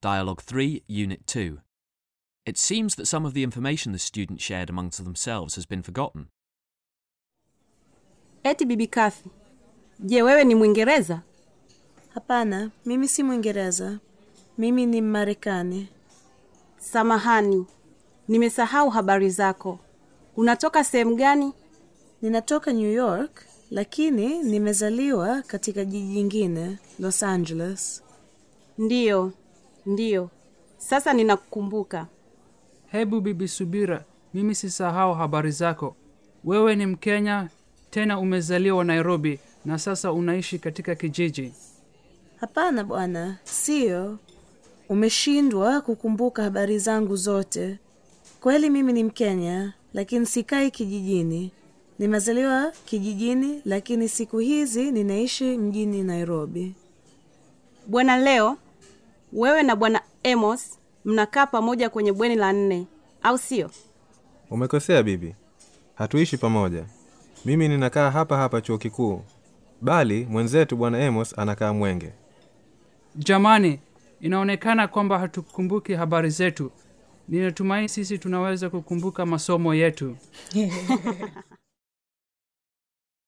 Dialogue 3, Unit 2. It seems that some of the information the students shared amongst themselves has been forgotten. Eti bibi Kathy, je, wewe ni Mwingereza? Hapana, mimi si Mwingereza. Mimi ni Mmarekani. Samahani, nimesahau habari zako. Unatoka sehemu gani? Ninatoka New York, lakini nimezaliwa katika jiji jingine, Los Angeles. Ndiyo, ndiyo. Sasa ninakukumbuka. Hebu bibi Subira, mimi sisahau habari zako. Wewe ni Mkenya, tena umezaliwa Nairobi na sasa unaishi katika kijiji. Hapana bwana, siyo. Umeshindwa kukumbuka habari zangu zote. Kweli mimi ni Mkenya, lakini sikai kijijini. Nimezaliwa kijijini, lakini siku hizi ninaishi mjini Nairobi. Bwana Leo, wewe na bwana Amos mnakaa pamoja kwenye bweni la nne, au sio? Umekosea bibi, hatuishi pamoja. Mimi ninakaa hapa hapa chuo kikuu, bali mwenzetu bwana Amos anakaa Mwenge. Jamani, inaonekana kwamba hatukumbuki habari zetu. Ninatumai sisi tunaweza kukumbuka masomo yetu.